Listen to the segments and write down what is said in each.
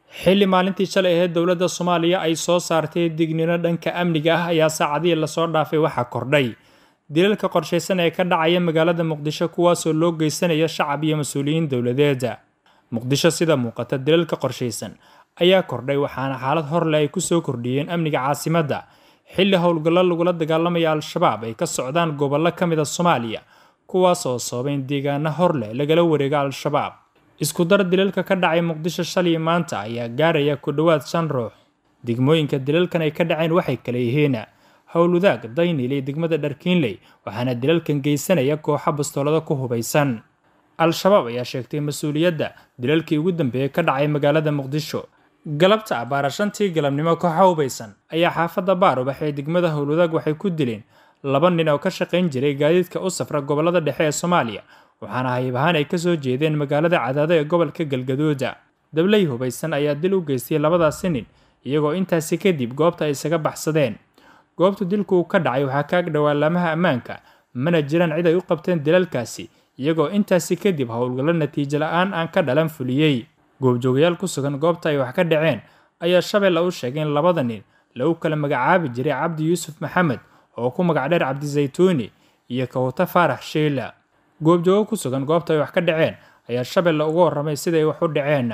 xilli maalintii shalay ahayd dowladda soomaaliya ay soo saartay dignino dhanka amniga ah ayaa saacadihii lasoo dhaafay waxaa kordhay dilalka qorshaysan ee ka dhacaya magaalada muqdisho kuwaasoo loo geysanaya shacab iyo mas-uuliyiin dowladeeda muqdisho sida muuqata dilalka qorshaysan ayaa kordhay waxaana xaalad horle ay kusoo kordhiyeen amniga caasimadda xilli howlgallo lagula dagaalamaya al-shabaab ay ka socdaan gobollo ka mid a soomaaliya kuwaas oo sababay in deegaano horleh lagala wareego al-shabaab isku dar dilalka ka dhacay muqdisho shalay maanta ayaa gaaraya ku dhowaad shan ruux degmooyinka dilalkan ay ka dhaceen waxay kala yihiin howlwadaag daynil iyo degmada dharkiinley waxaana dilalkan geysanaya kooxa bastoolada ku hubaysan al-shabaab ayaa sheegtay mas-uuliyadda dilalkii ugu dambeeyey ka dhacay magaalada muqdisho galabta abaara shantii galabnimo kooxa hubaysan ayaa xaafadda baarubax ee degmada howlwadaag waxay ku dileen laba nin oo ka shaqayn jiray gaadiidka u safra gobolada dhexe ee soomaaliya waxaana hayb ahaan ay kasoo jeedeen magaalada cadaado ee gobolka galgaduuda dabley hubaysan ayaa dil u geystay labadaasi nin iyagoo intaasi kadib goobta ay isaga baxsadeen goobta dilku uu ka dhacay waxaa ka ag dhowaa laamaha ammaanka mana jiraan cid ay u qabteen dilalkaasi iyagoo intaasi kadib howlgallo natiijo la-aan aan ka dhalan fuliyey goobjoogayaal ku sugan goobta ay wax ka dhaceen ayaa shabeelle u sheegay in labada nin lagu kala magacaabi jiray cabdi yuusuf maxamed oo ku magac dheer cabdizaytuuni iyo kawta faarax sheila goobjoogo ku sugan goobta ay wax ka dhaceen ayaa shabeelle uga warramay siday wax u dhaceen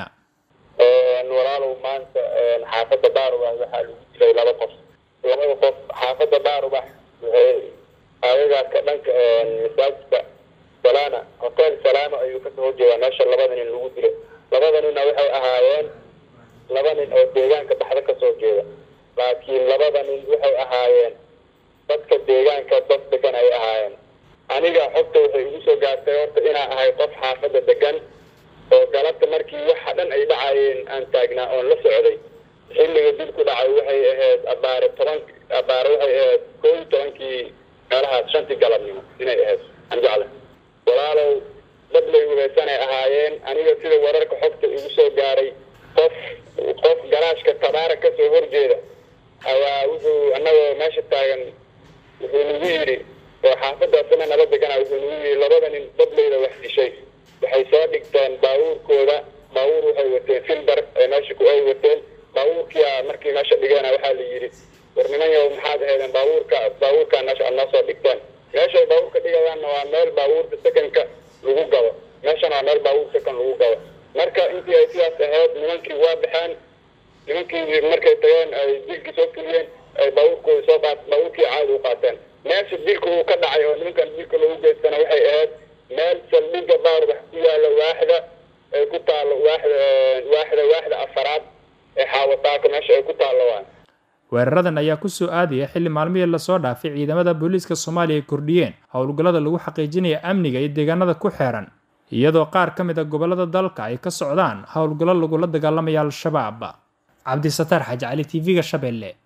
walaalow maanta xaafadda baarubax waxaa lagu dilay laba qof labada qof xaafadda baarubax waxay aayagaaka dhanka masaajidka salaana hotel salaama ayuu kasoo horjeedaa meesha labada nin lagu dilo labada ninna waxay ahaayeen laba nin oo deegaanka baxda kasoo jeeda laakiin labada nin waxay ahaayeen dadka deegaanka dad degan ay ahaayeen aniga xogta waxay igu soo gaartay horta inaa ahay qof xaafadda degan oo galabta markii waxa dhan ay dhacayeen aan taagnaa oon la socday xilliga dilku dhacay waxay ahayd abaare toban abaare waxay ahayd koo iyo tobankii meelahaas shantii galabnimo inay ahayd aan jecla walaalow dablay hubaysanay ahaayeen aniga sida wararka xogta igu soo gaaray qof qof garaashka tabaara kasoo horjeeda ayaa wuxuu annagoo meesha taagan wuxuu nagu yidhi oo xaafadaasina nala degana wuxuu nagu yidhi labada nin dableyda wax dishay waxay soo dhigteen baabuurkooda baabuur waxay wateen filbar ee meesha ku ay wateen baabuurkia markii meesha dhigeena waxaa la yidhi war niman yow maxaad ahaydeen baabuurka baabuurkaa meesha aad noo soo dhigteen meeshay baabuurka dhigayaanna waa meel baabuurta sekanka lagu gabo meeshana waa meel baabuur sekan lagu gabo marka intii ay sidaas ahayd nimankii waa baxeen nimankii markay tageen ay dilkii soo fuliyeen ay baabuurkooda soo qaat baabuurkii caadi u qaateen meesha dilka uu ka dhacay oo nimankan dilka lagu geystana waxay ahayd meel saldhiga baarubax ku yaala waaxda ay ku taalo waaxda waaxda waaxda afaraad ee xaawataaka meesha ay ku taallo waa weeraradan ayaa kusoo aadaya xilli maalmihii lasoo dhaafay ciidamada booliiska soomaaliya ay kordhiyeen howlgallada lagu xaqiijinaya amniga iyo deegaanada ku xeeran iyadoo qaar ka mid a gobollada dalka ay ka socdaan howlgallo lagula dagaalamaya al-shabaab cabdisataar xaaji cali t v-ga shabeelle